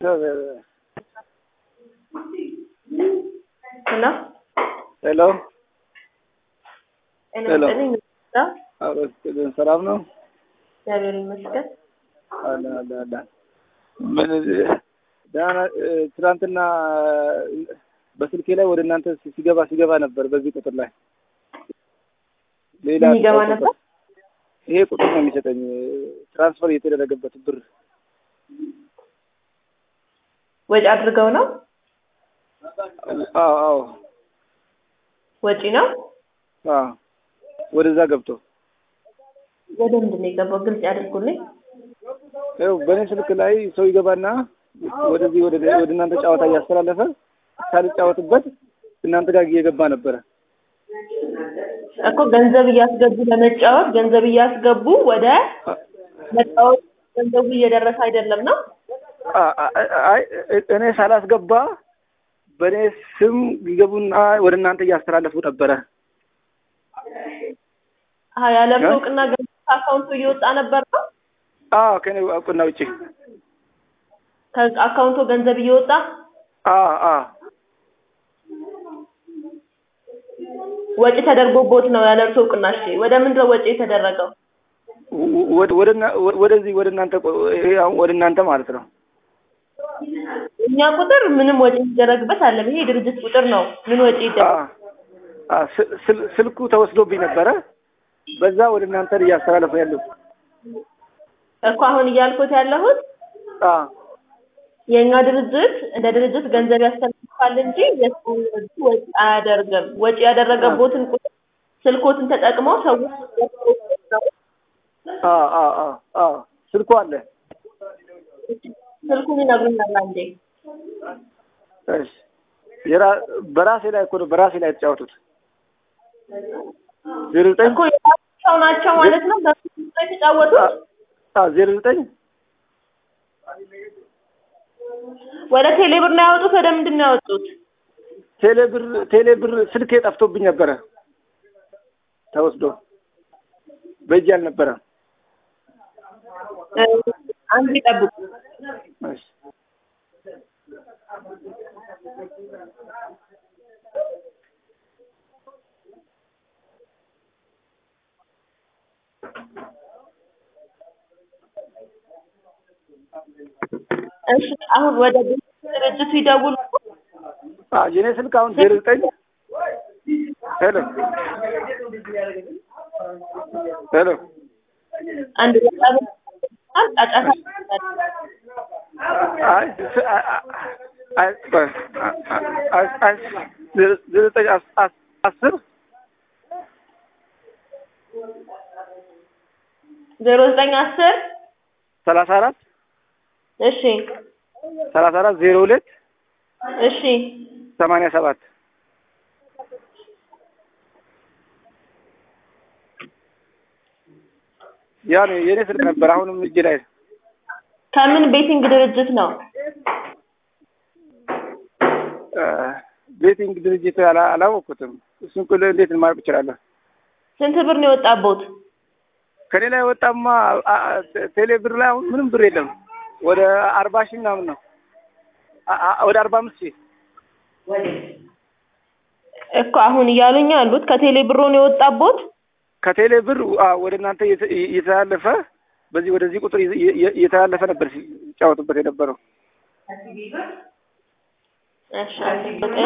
ሄሎ ሄሎ ሄሎ አረስልን ሰላም ነው? እግዚአብሔር ይመስገን። አለ አለ አለ ምን ደህና ትናንትና በስልኬ ላይ ወደ እናንተ ሲገባ ሲገባ ነበር። በዚህ ቁጥር ላይ ሌላ የሚገባ ነበር? ይሄ ቁጥር ነው የሚሰጠኝ ትራንስፈር እየተደረገበት ብር ወጪ አድርገው ነው? አዎ አዎ ወጪ ነው? አዎ ወደዛ ገብቶ ወደ ምንድን ነው የገባው? ግልጽ ያድርጉልኝ። ይኸው በእኔ ስልክ ላይ ሰው ይገባና ወደዚህ ወደ ወደ እናንተ ጨዋታ እያስተላለፈ ሳልጫወትበት እናንተ ጋር እየገባ ነበረ። እኮ ገንዘብ እያስገቡ ለመጫወት ገንዘብ እያስገቡ ወደ መጫወት ገንዘቡ እየደረሰ አይደለም ነው? አይ እኔ ሳላስገባ በእኔ ስም ይገቡና ወደ እናንተ እያስተላለፉ ነበረ። አዎ ያለ እውቅና ገንዘብ ከአካውንቱ እየወጣ ነበር ነው? አዎ ከኔ እውቅና ውጪ ከአካውንቱ ገንዘብ እየወጣ አዎ አዎ ወጪ ተደርጎቦት ነው ያለ እርሱ እውቅና። እሺ ወደ ምንድን ነው ወጪ የተደረገው? ወደዚህ ወደ እናንተ ወደ እናንተ ማለት ነው። እኛ ቁጥር ምንም ወጪ የሚደረግበት አለ። ይሄ የድርጅት ቁጥር ነው። ምን ወጪ ይደረግ? ስልኩ ተወስዶብኝ ነበረ። በዛ ወደ እናንተ እያስተላለፉ ያለው እኮ አሁን እያልኩት ያለሁት የእኛ ድርጅት እንደ ድርጅት ገንዘብ ያስተላልፋል እንጂ የሰው ወጪ አያደርግም። ወጪ ያደረገቦትን ቁጥር ስልኮትን ተጠቅመው ሰዎች ስልኩ አለ። ስልኩን ይነግሩኛል አንዴ። እሺ በራሴ ላይ እኮ ነው በራሴ ላይ የተጫወቱት። ዜሮ ዘጠኝ እኮ የራሳቸው ናቸው ማለት ነው። በፊት ላይ የተጫወቱት ዜሮ ዘጠኝ ወደ ቴሌብር ነው ያወጡት። ወደ ምንድን ነው ያወጡት? ቴሌብር ቴሌብር ስልኬ ጠፍቶብኝ ነበረ ተወስዶ በእጅ አልነበረም። አንድ ይጠብቁ። እሺ እሺ አሁን ወደ ድርጅቱ ይደውሉ። የኔ ስልክ አሁን ዜሮ ዘጠኝ ሄሎ ሄሎ አንድ በጣም ጫጫታ አይ አይ አይ ዜሮ ዘጠኝ አስር ዜሮ ዘጠኝ አስር ሰላሳ አራት እሺ ሰላሳ አራት ዜሮ ሁለት እሺ ሰማንያ ሰባት ያ ነው የኔ ስልክ ነበር። አሁንም እጅ ላይ ከምን ቤቲንግ ድርጅት ነው? ቤቲንግ ድርጅት አላወቅኩትም። እሱን ቁል እንዴት ማወቅ እችላለሁ? ስንት ብር ነው የወጣቦት? ከኔ ላይ ወጣማ ቴሌ ብር ላይ አሁን ምንም ብር የለም። ወደ አርባ ሺህ ምናምን ነው ወደ አርባ አምስት ሺህ እኮ አሁን እያሉኝ ያሉት ከቴሌ ብሮ ነው የወጣቦት? ከቴሌ ብር ወደ እናንተ እየተላለፈ በዚህ ወደዚህ ቁጥር እየተላለፈ ነበር ሲጫወቱበት የነበረው። እሺ አንድ ዘጠኝ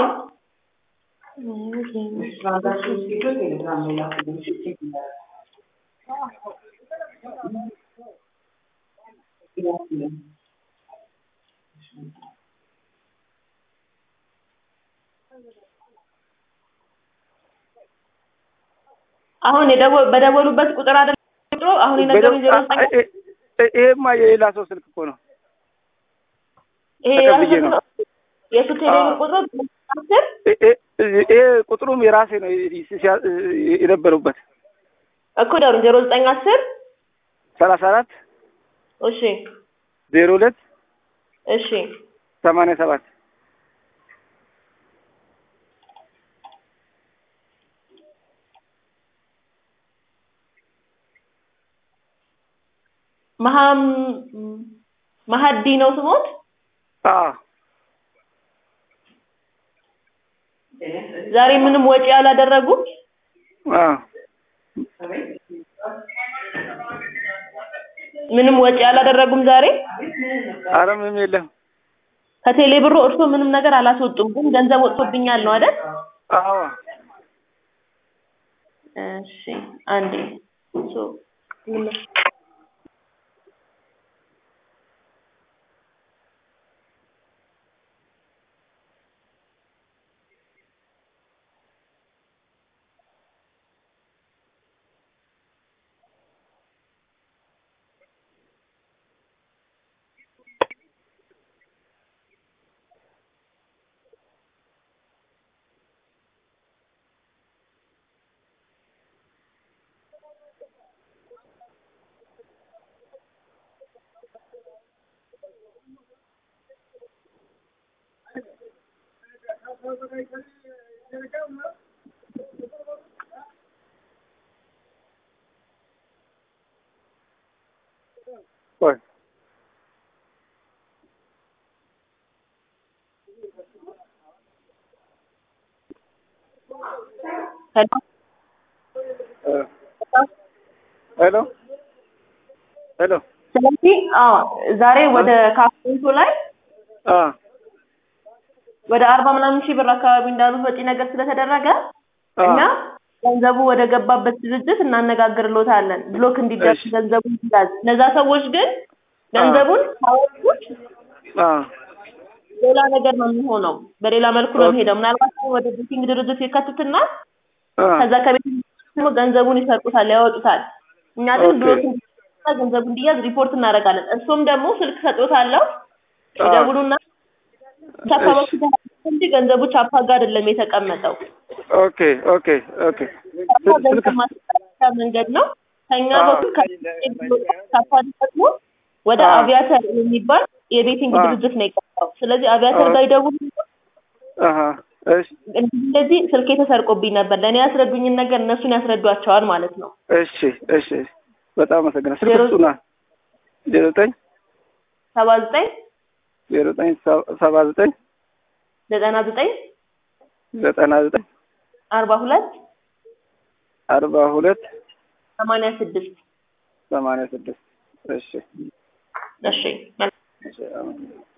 አሁን በደወሉበት ቁጥር አይደል ቁጥሩ አሁን የነገሩኝ ዜሮ ዘጠኝ ይሄማ የሌላ ሰው ስልክ እኮ ነው። ይሄ ተቀብዬ ነው። የሱ ቴሌብር ቁጥሩ አስር ይሄ ቁጥሩም የራሴ ነው የነበሩበት እኮ ደሩን ዜሮ ዘጠኝ አስር ሰላሳ አራት እሺ ዜሮ ሁለት እሺ ሰማንያ ሰባት መሀም መሀዲ ነው ስሞት አዎ ዛሬ ምንም ወጪ አላደረጉም? አዎ ምንም ወጪ አላደረጉም ዛሬ? ኧረ ምንም የለም። ከቴሌ ብሩ እርሶ ምንም ነገር አላስወጡም፣ ግን ገንዘብ ወጥቶብኛል ነው አይደል? አዎ እሺ አንዴ ሶ ምን ቆይ ሄሎ ሄሎ ሄሎ ስለዚህ አዎ ዛሬ ወደ ካፌንቶ ላይ አ ወደ አርባ ምናምን ሺህ ብር አካባቢ እንዳሉት ወጪ ነገር ስለተደረገ አ እኛ ገንዘቡ ወደ ገባበት ድርጅት እናነጋግርሎታለን ብሎክ እንዲደርስ እሺ። ገንዘቡ እንዲያዝ። እነዛ ሰዎች ግን ገንዘቡን ካወጡት አ ሌላ ነገር ነው የሚሆነው። በሌላ መልኩ ነው ኦኬ። የሚሄደው። ምናልባት ወደ ቤቲንግ ድርጅት ይከቱትና አ ከዛ ከቤት ደግሞ ገንዘቡን ይሰርቁታል፣ ያወጡታል። እኛ ግን ኦኬ። ብሎክ እንዲደርስ ገንዘቡ እንዲያዝ ሪፖርት እናደርጋለን። እርሶም ደግሞ ስልክ ሰጥቶታለሁ አ ይደውሉና ቻፓ እሺ። በኩል ተላልፎ እንጂ ገንዘቡ ቻፓ ጋር አይደለም የተቀመጠው። ኦኬ ኦኬ ኦኬ ቻፓ ስልክ ገንዘብ ማስተላለፊያ መንገድ ነው። ከኛ አዎ። በኩል ቻፓ ደግሞ ወደ አዎ። አቪያተር የሚባል የቤቲንግ አዎ። ድርጅት ነው የቀረው። ስለዚህ አቪያተር አዎ። ጋር ይደውሉ። አሀ እሺ እንደዚህ ስልኬ ተሰርቆብኝ ነበር፣ ለእኔ ያስረዱኝን ነገር እነሱን ያስረዷቸዋል ማለት ነው። እሺ እሺ በጣም አመሰግናለሁ። ስልክ ዜሮ- ስጡና ዜሮ ዘጠኝ ሰባ ዘጠኝ ዜሮ ዘጠኝ ሰ- ሰባ ዘጠኝ ዘጠና ዘጠኝ ዘጠና ዘጠኝ አርባ ሁለት አርባ ሁለት ሰማንያ ስድስት ሰማንያ ስድስት እሺ እሺ መልካም እሺ አመሰግናለሁ።